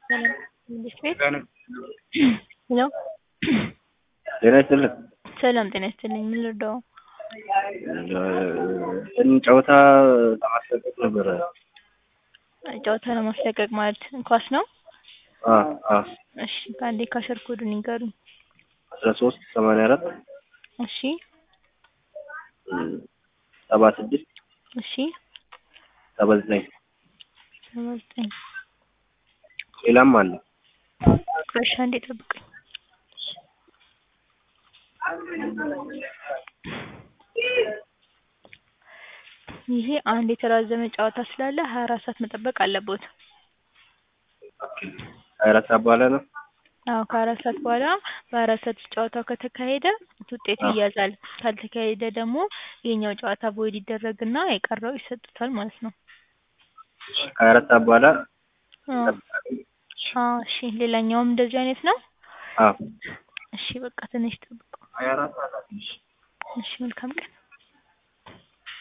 መንግስት ቤት ሄሎ ጤና ይስጥልን። ሰላም ጤና ይስጥልኝ። ምን ልርዳው? እንትን ጨዋታ ለማስለቀቅ ነበረ። ጨዋታ ለማስለቀቅ ማለት ኳስ ነው? አ አ እሺ ከአንዴ ካሸር ኮዱን ይንገሩኝ። አስራ ሶስት ሰማንያ አራት እሺ ሰባ ስድስት እሺ ሰባ ዘጠኝ ሰባ ዘጠኝ ሌላም አለ። እሺ አንዴ ጠብቁኝ። ይሄ አንድ የተራዘመ ጨዋታ ስላለ ሀያ አራት ሰዓት መጠበቅ አለቦት። ሀያ አራት ሰዓት በኋላ ነው። አዎ ከሀያ አራት ሰዓት በኋላ በሀያ አራት ሰዓት ውስጥ ጨዋታው ከተካሄደ ውጤቱ አዎ። ይያዛል። ካልተካሄደ ደግሞ ይሄኛው ጨዋታ ቮይድ ይደረግና የቀረው ይሰጡታል ማለት ነው። ከሀያ አራት ሰዓት በኋላ አዎ አዎ እሺ ሌላኛውም እንደዚህ አይነት ነው? አዎ እሺ በቃ ትንሽ ጠብቁ። ሀያ አራት ሰዓት እሺ መልካም ቀን